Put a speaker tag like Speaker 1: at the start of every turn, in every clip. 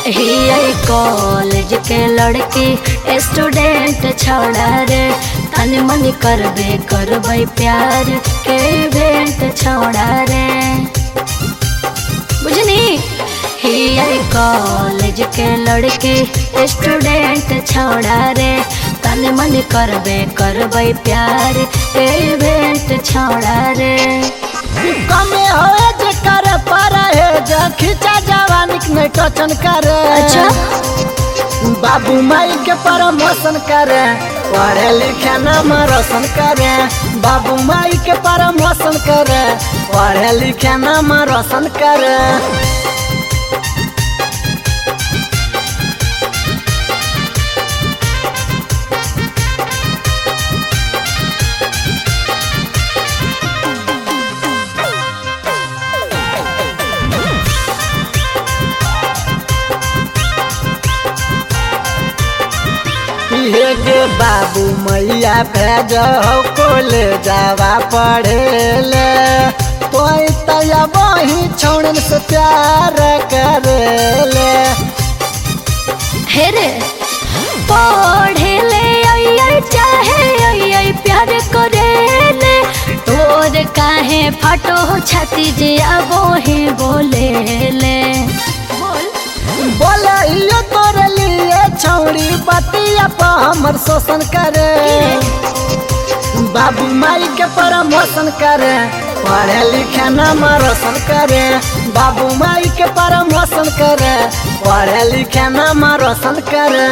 Speaker 1: ही college के लड़की student छोड़ा रे तन मन करबे करबै प्यार के इवेंट छोड़ा रे बुझनी ही कॉलेज के लड़की स्टूडेंट छोड़ा रे तन मन करबे करबै प्यार के इवेंट छोड़ा रे
Speaker 2: कमे होए जे करे पारा है जे खींचा जवानी में टचन करे
Speaker 1: अच्छा
Speaker 2: बाबू माई के प्रमोशन करे पढ़े लिखे नाम रोशन करे बाबू माई के प्रमोशन करे पढ़े लिखे नाम रोशन करे ये गे बाबू मैया भेज कोले जावा पढ़ेले तो तया वही छोड़न से प्यार करेले
Speaker 1: हे रे पढ़े ले आई आई चाहे आई आई प्यार करे ले तोर काहे फटो छाती जे अब ही बोले ले बोल
Speaker 2: बोले यो तोरे लिए छौड़ी बतिया पर हमर शोषण करे बाबू माई के प्रमोशन करे पढ़े लिखे नाम रोशन करे बाबू माई के प्रमोशन करे पढ़े लिखे नाम रोशन करे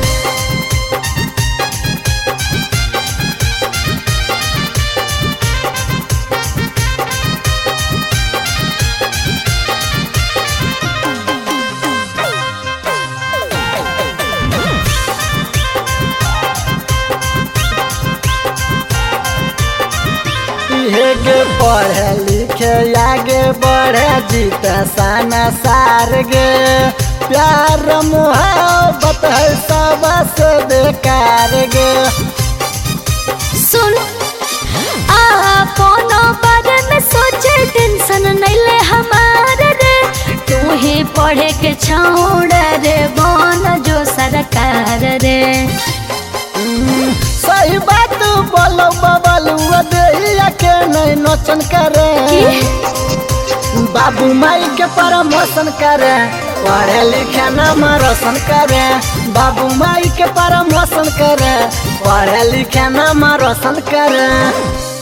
Speaker 2: ये गे पढ़े लिखे आगे बढ़े जीत साना सार गे प्यार मुहब्बत है सबसे बेकार गे
Speaker 1: सुन आपनो बारे में सोचे टेंशन नहीं ले हमारे रे तू ही पढ़े के छोड़ रे बन जो सरकार रे
Speaker 2: हम्म, सही बात बोलो बबलू देहिया के नहीं नोचन करे बाबू माई के प्रमोशन करे पढ़े लिखे नाम रोशन करे बाबू माई के प्रमोशन करे पढ़े लिखे नाम रोशन करे